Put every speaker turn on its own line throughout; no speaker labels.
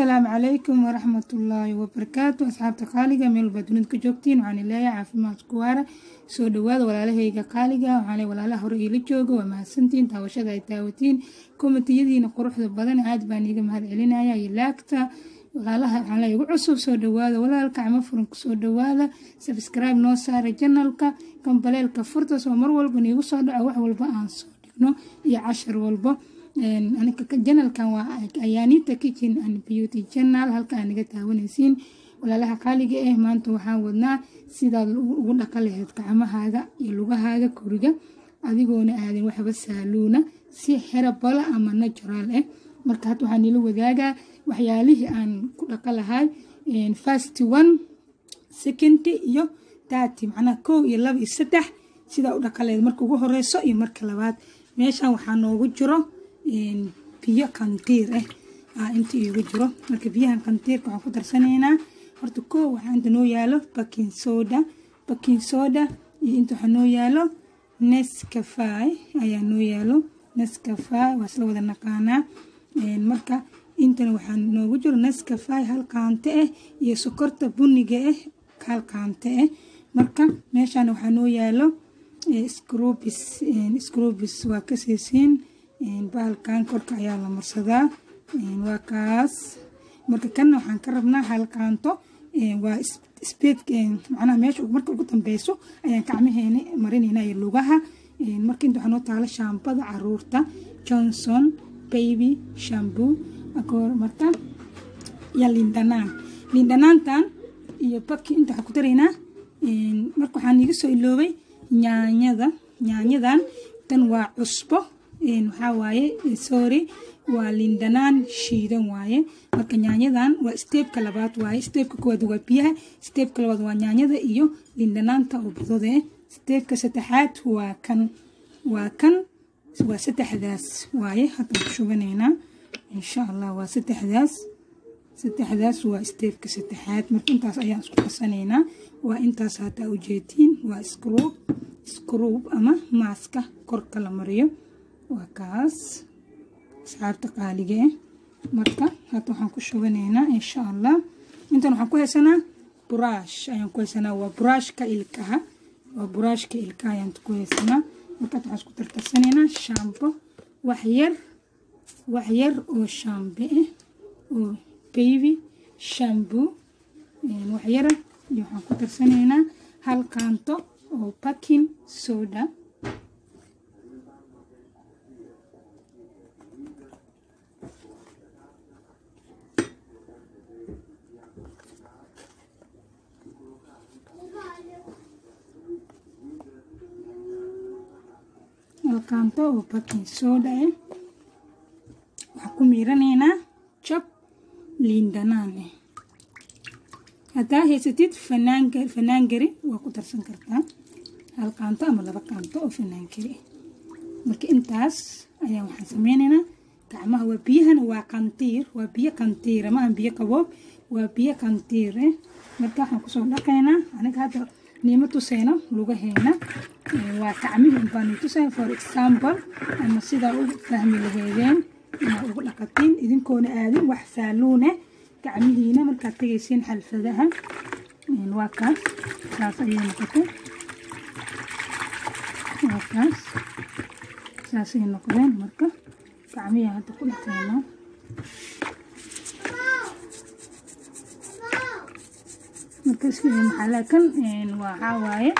asalaamu calaykum waraxmatullaahi wabarakaatu asxaabta qaaliga meel walbaa dunida ka joogtiin waxaan leeyahay caafimaad ku waara soo dhawaada walaalahayga qaaliga waxaan walaalaha hore iila jooga waa mahadsantiin daawashada ay daawatiin komitiyadiina quruxda badan aad baan iiga mahad celinaya iyo laagta walaalaha waxaan leeyahay ugu cusub soo dhawaada walaalka cama furan kusoo dhawaada subscribe noo saara janalka kambaleelka furta soo mar walba niigu soo dhaco wax walba aan soo dhigno iyo cashar walba janalkan waa ayaanita kitchen and beauty channel halka aa naga taawanaysiin walaalaha qaaliga ah maanta waxaan wadnaa sidaad ugu dhaqa lahayd gacmahaaga iyo lugahaaga koriga adigoona aadan waxba saaluuna si xerabala ama natural ah marka hadda waxaa nila wadaagaa waxyaalihii aan ku dhaqa lahay fast one second iyo thirty macnaha kow iyo laba iyo saddex sidaa u dhaqa lahayd marka ugu horeyso iyo marka labaad meeshan waxaa noogu jiro biyo kantiir ah inta iigu jiro marka biyahan kantiirka waxaan ku darsanaynaa horta koo waxaa inta noo yaalo baking soda baking soda iyo inta waxaa noo yaalo nescafy ayaa noo yaalo nescafy waa isla wada naqaanaa marka intana waxaa noogu jiro nescafy hal qaante ah iyo sokorta buniga ah hal qaante ah marka meeshaan waxaa noo yaalo scrubis scrubis waa ka siisiin bahalkan korka ayaa la marsadaa waa kaas marka kanna waxaan ka rabnaa halkaanto waa speed macnaha meesha marka ugu dambeyso ayaan gacmaheena marinaynaa iyo lugaha marka inta waxaa noo taalo shaambada caruurta johnson baby shamboo agoor marka iyo lindhanaan lindhanaantan iyo baki inta waxaan ku daraynaa marka waxaan iga soo iloobay nyaanyada nyaanyadan tan waa cusbo waxaa waaye sorry waa lindhanaan shiidan waaye marka nyaanyadan waa steebka labaad waaye steebka koowaad waa biyaha steebka labaad waa nyaanyada iyo lindhanaanta oo badode steebka saddexaad waa kan waa kan waa saddexdaas waaye haddaan ku shuganaynaa insha allah waa saddexdaas saddexdaas waa steebka saddexaad marka intaas ayaan isku qasanaynaa waa intaas haddaa ujeediin waa scrub scrub ama maaska korka la mariyo waa kaas asxaabta qaaliga ah marka hadda waxaan ku shuganaynaa insha allah intan waxaan ku haysanaa buraash ayaan ku haysanaa waa buraashka ilkaha waa buraashka ilkaha ayaan ku haysanaa marka hadda waxaan isku tartarsanaynaa shaambo wax yar wax yar oo shaambe ah oo baby shamboo wax yara iyo waxaan ku tarsanaynaa hal kaanto oo baking soda halkaanto oo baking soda ah waxaan ku miiranaynaa jab liindhanaan ah haddaa haysatid fanaangari waa ku darsan kartaa hal qaanto ama laba qaanto oo fanaangari ah marka intaas ayaa waxaan sameynaynaa gacmaha waa biyahana waa kantiir waa biyo kantiira maahan biyo qaboob waa biyo kantiir ah marka waxaan kusoo dhaqaynaa aniga hadda niimo tusayno lugaheena waa gacmihii baan tusay for example ama sidaa u fahmi laheedeen inaad ugu dhaqatiin idinkoona aadin wax saaluune gacmihiina markaad tegaysiin xalfadaha waa kaas saas ayay noqotay waa kaas saasay noqdeen marka gacmihii hadda ku dhaqaynaa marka maxaa kan waxaa waaye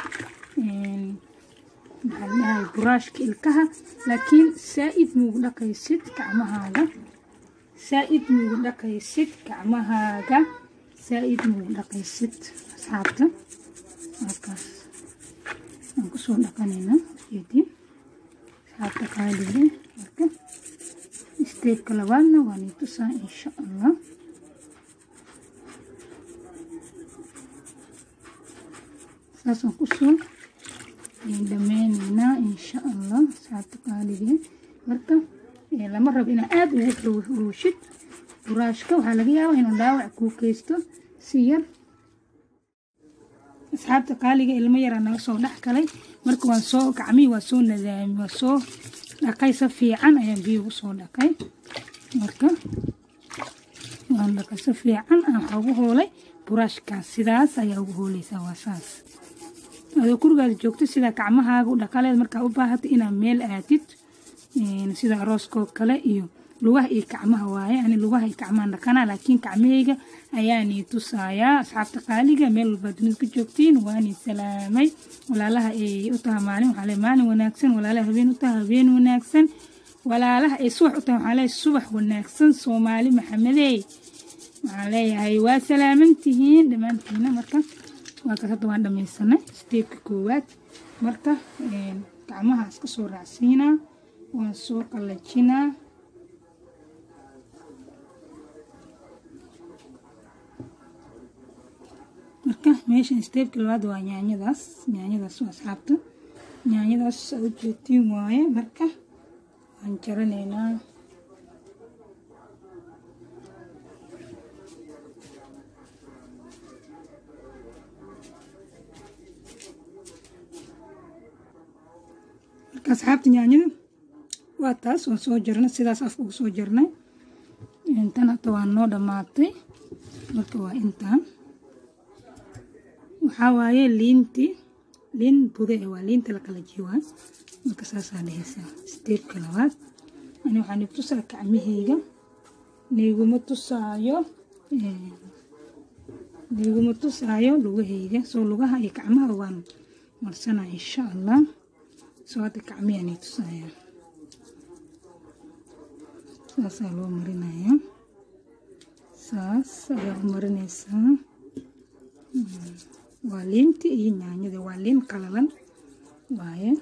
maxaa ladhahay buraashka ilkaha laakiin saa-id muugu dhaqaysid gacmahaaga saa-id muugu dhaqaysid gacmahaaga saa-id muugu dhaqaysid asxaabta halkaas aan kusoo dhaqanaynaa jeedin asxaabta qaaliga marka steebka labaadna waa nii tusaa insha allah saasaan kusoo dhameynaynaa insha allah asxaabta qaaliga marka lama rabo inaa aada ugu ruushid buraashka waxaa laga yaabaa inuu dhaawac kuu keysto si yar asxaabta qaaliga ilmo yaraa naga soo dhex galay marka waan soo gacmihii waa soo nadaami waa soo dhaqay si fiican ayaan biyo ugu soo dhaqay marka waan dhaqa si fiican aan waxaa ugu hoolay buraashkaas sidaas ayaa ugu hooleysaa waa saas adoo gurigaada joogto sida gacmahaaga u dhaqaleed markaa u baahata inaad meel aadid sida arooskoo kale iyo lugaha iyo gacmaha waaye ani lugaha iyo gacmahan dhaqanaa laakiin gacmahayga ayaanii tusayaa asxaabta qaaliga meel walbaa dunida ka joogtiin waanii salaamay walaalaha ay u taha maalin waxaa le maalin wanaagsan walaalaha habeen u taha habeen wanaagsan walaalaha ay subax u taha waxaa le subax wanaagsan soomaali maxamedey waxaan leeyahay waa salaamantihiin dhammaantiina marka waa kas hadda waan dhamaysanay steebka koowaad marka gacmaha iska soo raacsiinaa waan soo qallajinaa marka meeshan steebka labaad waa yaanyadaas yaanyadaas waa asxaabta yaanyadaas aa u jeetiin waaye marka waan jaranaynaa marka asxaabta yaanyada waa taas waan soo jarnay sidaas afka ugu soo jarnay intan hata waa noo dhammaatay marka waa intaan waxaa waaye liintii liin bude waa liinta la kala jiwaa marka saasaa dhehaysaa steebka labaad ani waxaa ni tusaa gacmahayga niiguma tusaayo niiguma tusaayo lugahayga soo lugaha iyo gacmaha waan marsanaa insha allah soo hadda gacmiyaa ni tusaaya saasaa loo marinaya saas ayaa u marinaysaa waa liinta iyo yaanyada waa liin qalalan waaye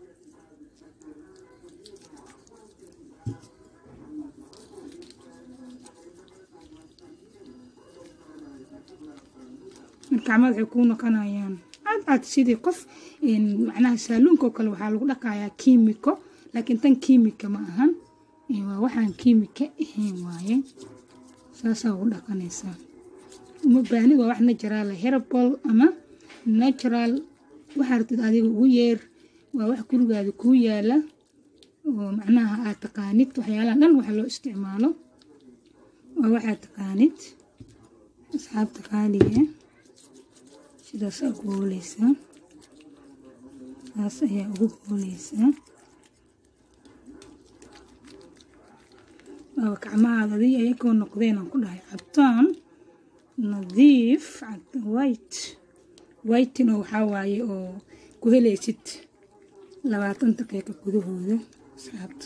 gacmada waxay kuu noqonayaan aad aad sidii qof macnaha saaluunka oo kale waxaa lagu dhaqayaa kiimiko laakiin tan kiimika ma ahan waa waxaan kiimika ahayn waaye saasaa ugu dhaqanaysaa uma baahni waa wax natural herbal ama natural waxaa ratid adiga ugu yeer waa wax gurigaada kuu yaala oo macnaha aad taqaanid waxyaalaha dhan waxa loo isticmaalo waa waxaad taqaanid asxaabta qaaliga sidaasaa ugu hooleysaa saas ayaa ugu hooleysaa waaba gacmahaada adig ayagoo noqdeen aan ku dhahay cabtaan nadiif white whitin oo waxaa waaye oo ku helaysid labaatan daqiiqa gudahooda asxaabta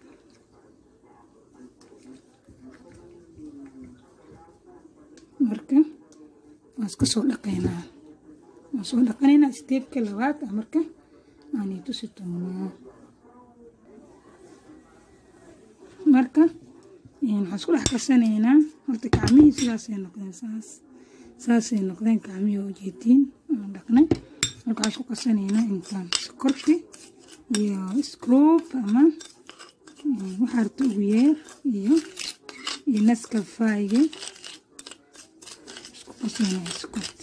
marka waan iska soo dhaqaynaa waan soo dhaqanaynaa steebka labaad ah marka aanay tusi doonaa marka waxaan isku dhex kasanaynaa horta gacmihii sidaasay noqdeen saas saasay noqdeen gacmihii oo jeediin aan dhaqnay marka waxaan isku kasanaynaa intaan sokorti iyo scroob ama waxaa rabta ugu yeer iyo iyo naskafayga isku qasanaya sokorta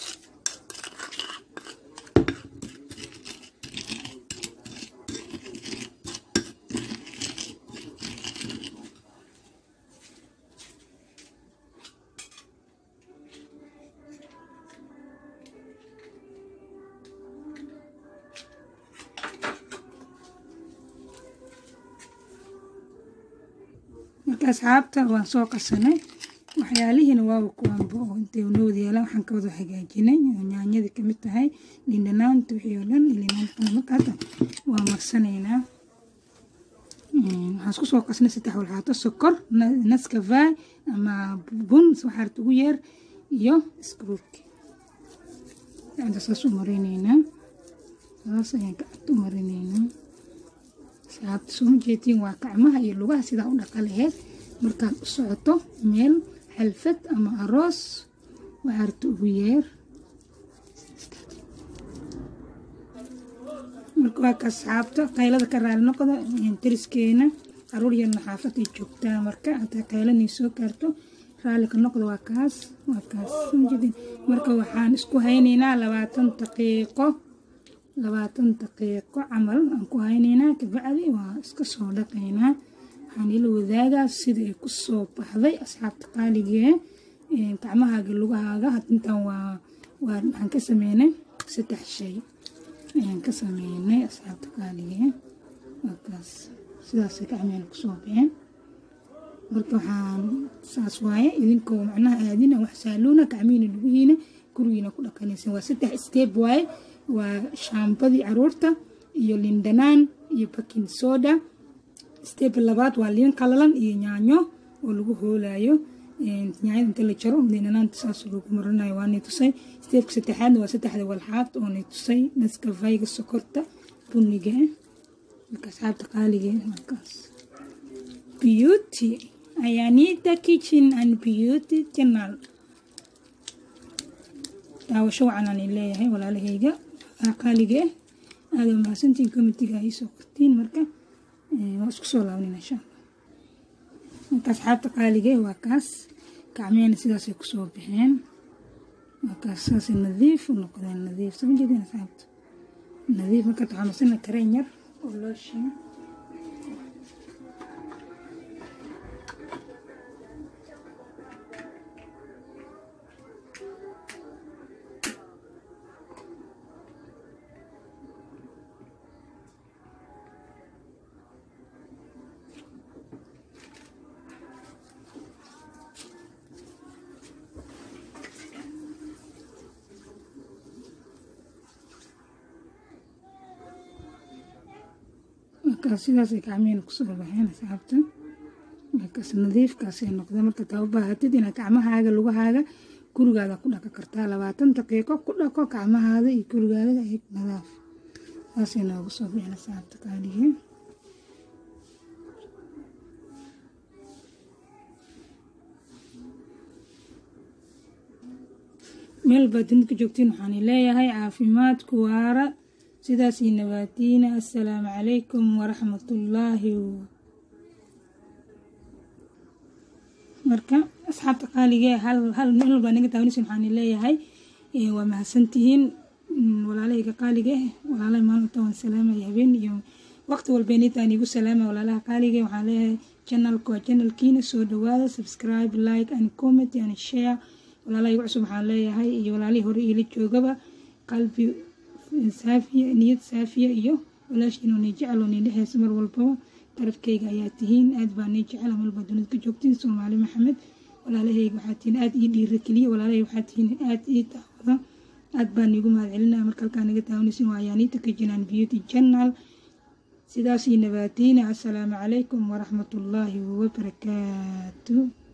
marka asxaabta waan soo qasanay waxyaalihiina waaba kuwaanba oo intay nowada yaalaan waxaan ka wada hagaajinay oo yaanyadii kamid tahay dhindhanaanta wixii oo dhan ilinaantana marka hadda waa marsanaynaa waxaan isku soo qasnay saddex walxaato sokor naskafay ama bun waxaa rabta ugu yeer iyo scroobki gacanta saas u marinaynaa saas ayaan gacanta u marinaynaa saabta sooma jeetiin waa gacmaha iyo lugaha sidaa u dhaqa laheyd markaad u socoto meel xalfad ama aroos waxaa rabta ugu yeer marka waa ka asxaabta qaylada ka raali noqda dariskeena caruur yarna xaafadday joogtaa marka hataa qaylanay soo gaarto raalli ka noqda waa kaas waa kaas marka waxaan isku haynaynaa labaatan daqiiqo labaatan daqiiqo camal aan ku haynaynaa kabacdi waa iska soo dhaqaynaa waxaan ila wadaagaa sida ay ku soo baxday asxaabta qaaligee gacmahaaga lugahaaga intaan waa waa waxaan ka sameynay saddex shay ayaan ka sameynay asxaabta qaaligee waakaas sidaasay gacmeena kusoo baxeen marka waxaan saas waaye idinkoo macnaha aadina wax saaluuna gacmihiina lugihiina gurigiina ku dhaqanaysan waa saddex steeb waaye waa shaambadii caruurta iyo lindanaan iyo baking soda steeb labaad waa liin qalalan iyo yaanyo oo lagu hoolayo yaanyada inta la jaro liindhanaanta saas lagu marinayo waanay tusay steebka saddexaadna waa saddexda walxaad oonay tusay naskafayga sokorta buniga marka asxaabta qaaliga markaas beauty ayanita kitchen and beauty channel daawasho wacan aan leeyahay walaalahayga qaaliga ah aada mahadsantiin comitiga ay soo qortiin marka waa isku soo laabnin insha allah marka asxaabta qaaliga waa kaas gacmeena sidaasay kusoo baxeen waa kaas saasay nadiif u noqdeen nadiif sama jeedeen asxaabta nadiif marka waxaa masana kareen yar oo loo shiin markaas sidaasay gacmihina kusoo baxeen asxaabta markaas nadiifkaasay noqdeen marka taa u baahatid inaad gacmahaaga lugahaaga gurigaada ku dhaqo kartaa labaatan daqiiqo ku dhaqo gacmahaada iyo gurigaada ay nadaaf saasay noogu soo baxeen asxaabta qaaligii meel baad dunida ka joogtiin waxaan leeyahay caafimaadku waara sidaas iyo nabaadiina assalaamu calaykum waraxmatullaahi marka asxaabta qaaligee hal hal meel baa naga daawanaysa waxaan leeyahay waa mahadsantihiin walaalahayga qaaliga eh walaalahay maalinta waan salaamaya habeen iyo waqti walbeenintaan igu salaama walaalaha qaaliga waxaan leeyahay channelka waa channelkiina soo dhawaada subscribe like and comment and share walaalaha igu cusub waxaan leeyahay iyo walaalihii hore iila joogaba qalbi saafiya niyad saafiya iyo walaashiin oo nii jecel oo nii dhexeysa mar walbaba garabkayga ayaa tihiin aad baa nii jecel meel baa dunida ka joogtiin soomaali maxamed walaalahayga waxaa tihiin aad ii dhiirakeliya walaalahayga waxaa tihiin aad ii daawada aad baa niigu mahad celinaya marka halkaa naga daawanaysin waa ayaaniita ka jinaan beauty channel sidaas iyo nabaadiina assalaamu calaykum waraxmatullaahi wabarakaatu